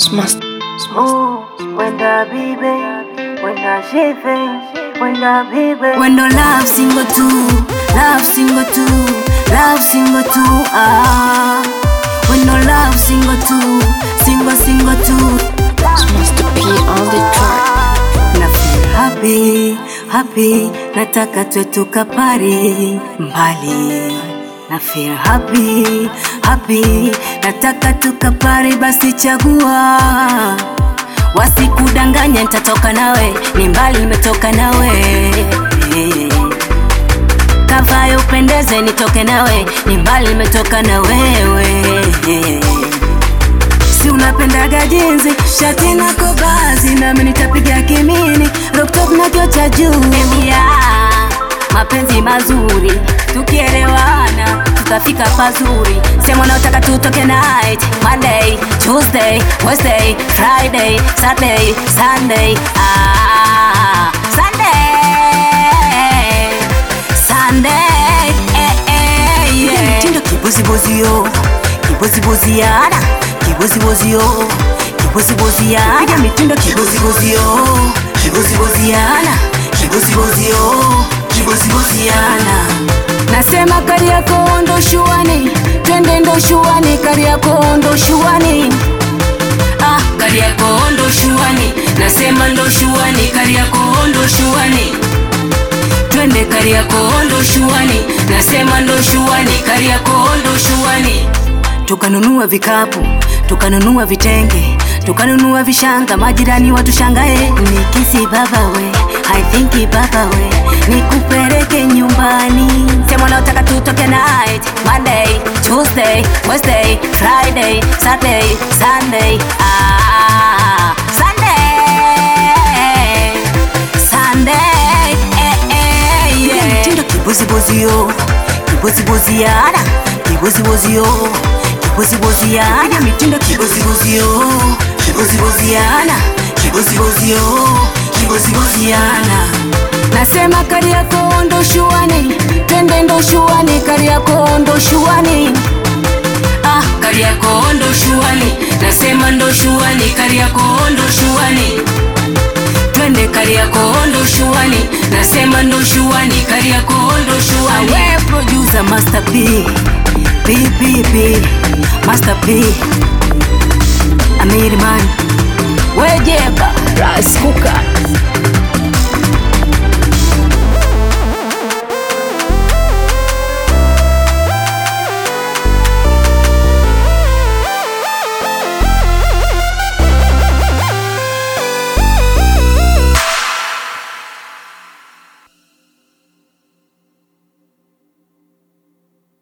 Smash. Ooh, when the baby, when the shiving, when the baby. When no love single two, love single two, love single two, ah. When no love single two, single single two, Smash the P on the track. na feel happy, happy, nataka twe tukapari mbali. Na feel happy, happy, nataka tukapari, basi chagua wasikudanganya, nitatoka nawe, ni mbali nimetoka nawe kavayo upendeze, nitoke nawe, ni mbali nimetoka na wewe si unapendaga jinzi shati na kobazi nami nitapiga kimini rooftop na kio cha juu yeah. mapenzi mazuri tukielewana tutafika pazuri sema unaotaka tutoke night monday tuesday wednesday friday saturday sunday ah, sunday sunday eh, eh, yeah. mtindo kibozibozio kiboziboziana kibozibozio kiboziboziana piga mitindo kibozibozio kiboziboziana kibozibozio kiboziboziana nasema kari yako ndo shuani twende ndo shuani kari yako ndo shuani ah, kari yako ndo shuani nasema ndo shuani kari yako ndo shuani twende Kariakoo ndo shuani, nasema ndo shuani, Kariakoo ndo shuani. Tukanunua vikapu, tukanunua vitenge, tukanunua vishanga, majirani watushangae. Nikisi baba we, I think baba we, nikupeleke nyumbani. Sema unaotaka tutoke night, Monday, Tuesday, Wednesday, Friday, Saturday, Sunday, ah, Sunday, Sunday, eh, eh, yeah. Mtindo kibozibozio, kiboziboziana, kibozibozio, kiboziboziana, mitindo kibozibozio, kiboziboziana, kibozibozio, kiboziboziana. Nasema Kariakoo ndo shuani, twende ndo shuani, Kariakoo ndo shuani. Ah, Kariakoo ndo shuani, nasema ndo shuani, Kariakoo ndo shuani twende Kariakoo ndo shuani, nasema ndo shuani, Kariakoo ndo shuani. We producer Master P, P P P, Master P, Amiri man, we Jeba, Rice Cooker